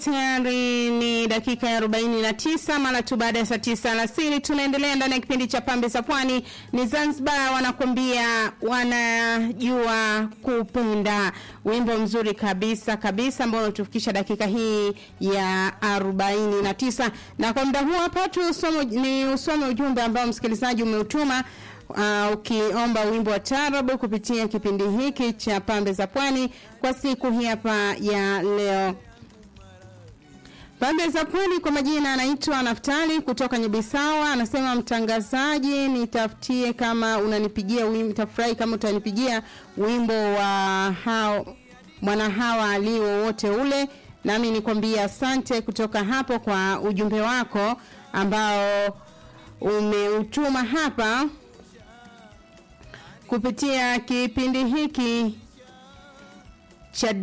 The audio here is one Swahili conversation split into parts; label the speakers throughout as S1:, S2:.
S1: Tayari ni dakika ya 49 mara tu baada ya saa 9 alasiri. Tunaendelea ndani ya kipindi cha Pambe za Pwani. Ni Zanzibar wanakwambia wanajua kupenda, wimbo mzuri kabisa kabisa ambao unatufikisha dakika hii ya 49, na kwa muda huu hapa tu usomo, ni usome ujumbe ambao msikilizaji umeutuma uh, ukiomba wimbo wa tarabu kupitia kipindi hiki cha Pambe za Pwani kwa siku hii hapa ya leo. Pande za Pwani kwa majina anaitwa Naftali kutoka Nyebisawa, anasema mtangazaji, nitafutie kama unanipigia wimbo, tafurahi kama utanipigia wimbo wa hao mwana hawa ali wowote ule, nami nikwambia asante kutoka hapo kwa ujumbe wako ambao umeutuma hapa kupitia kipindi hiki cha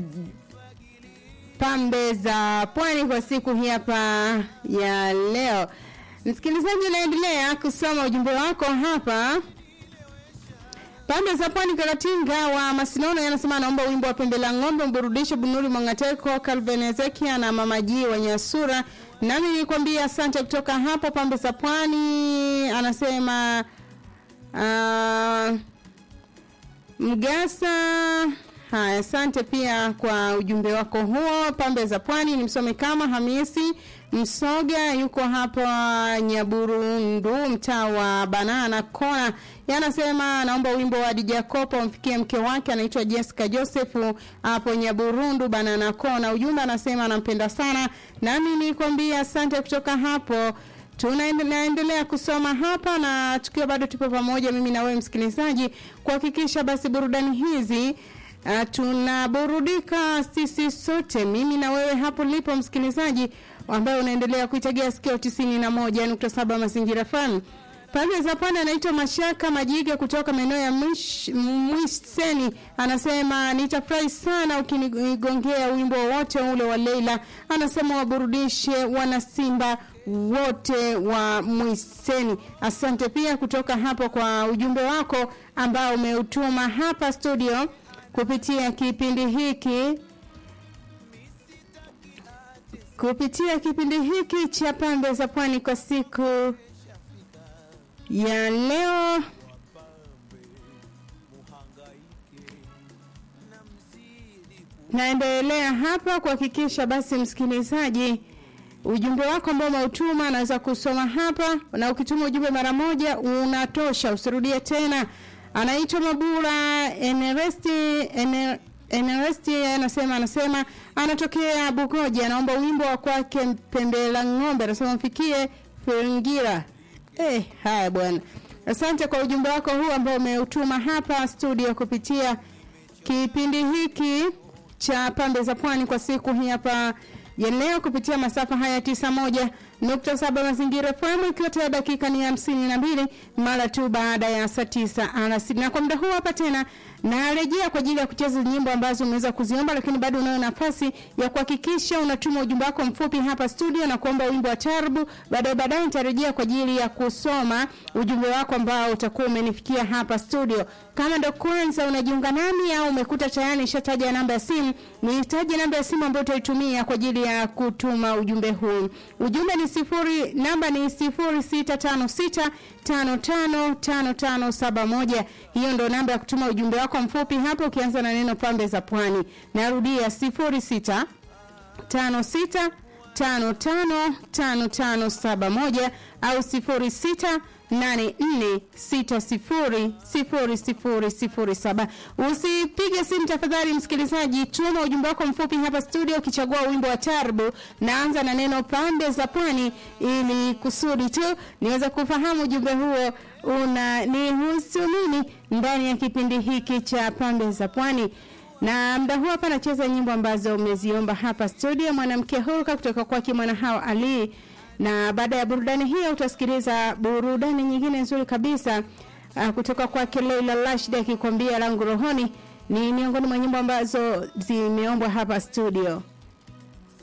S1: pambe za pwani kwa siku hii hapa ya leo. Msikilizaji, naendelea kusoma ujumbe wako hapa. Pambe za pwani Karatinga wa Masinono yanasema anaomba wimbo wa pembe la ng'ombe mburudishe Bunuri Mwangateko, Calvin Ezekia na Mama G wa Nyasura. Nami nikwambia asante kutoka hapo pambe za pwani. Anasema uh, Mgasa Haya, asante pia kwa ujumbe wako huo. Pambe za Pwani ni msome kama Hamisi Msoga, yuko hapa Nyaburundu, mtaa wa Banana Kona. Yanasema naomba wimbo wa Dija Kopa umfikie mke wake anaitwa Jessica Joseph hapo Nyaburundu Banana Kona. Ujumbe anasema anampenda sana, nami nikwambia asante kutoka hapo tunaendelea kusoma hapa na tukiwa bado tupo pamoja mimi na wewe msikilizaji kuhakikisha basi burudani hizi Uh, tunaburudika sisi sote mimi na wewe hapo lipo msikilizaji ambaye unaendelea kuitegea sikio tisini na moja nukta saba mazingira FM pande za pwani anaitwa Mashaka Majiga kutoka maeneo ya Mwiseni, anasema nitafurahi sana ukinigongea wimbo wote ule wa Leila. Anasema waburudishe wana Simba wote wa Mwiseni. Asante pia kutoka hapo kwa ujumbe wako ambao umeutuma hapa studio kupitia kipindi hiki kupitia kipindi hiki cha pambe za pwani kwa siku ya leo. Naendelea hapa kuhakikisha basi msikilizaji ujumbe wako ambao umeutuma naweza kusoma hapa, na ukituma ujumbe mara moja unatosha, usirudie tena anaitwa Mabura Eneresti Ener, Eneresti anasema anasema anatokea Bugoja, anaomba wimbo wa kwake pembe la ng'ombe, anasema mfikie Firingira. Eh, haya bwana, asante kwa ujumbe wako huu ambao umeutuma hapa studio kupitia kipindi hiki cha pambe za pwani kwa siku hii hapa ya leo kupitia masafa haya tisa moja nukta saba mazingira FM ikiwa tayari dakika ni hamsini na mbili mara tu baada ya saa tisa alasiri. Na kwa muda huu hapa tena narejea kwa ajili ya kucheza nyimbo ambazo umeweza kuziomba, lakini bado unayo nafasi ya kuhakikisha unatuma ujumbe wako mfupi hapa studio na kuomba wimbo wa tarbu. Baadaye baadaye nitarejea kwa ajili ya kusoma ujumbe wako ambao utakuwa umenifikia hapa studio. Kama ndo kwanza unajiunga nami au umekuta tayari nishataja namba ya simu, nihitaji namba ya simu ambayo utaitumia kwa ajili ya kutuma ujumbe huu. Ujumbe ni sifuri, namba ni sifuri sita tano sita tano tano tano tano saba moja. Hiyo ndo namba ya kutuma ujumbe wako mfupi hapo, ukianza na neno pambe za pwani. Narudia sifuri sita tano sita tano tano tano tano saba moja au sifuri sita nane nne sita sifuri sifuri sifuri sifuri saba. Usipige simu tafadhali, msikilizaji, tuma ujumbe wako mfupi hapa studio, ukichagua wimbo wa tarbu, naanza na neno pande za pwani, ili kusudi tu niweze kufahamu ujumbe huo una nihusu nini ndani ya kipindi hiki cha pande za pwani na mda huu hapa nacheza nyimbo ambazo umeziomba hapa studio, mwanamke huruka kutoka kwake mwana hawa Ali na baada ya burudani hiyo utasikiliza burudani nyingine nzuri kabisa uh, kutoka kwake Leila Rashid akikwambia langu rohoni. Ni miongoni mwa nyimbo ambazo zimeombwa hapa studio.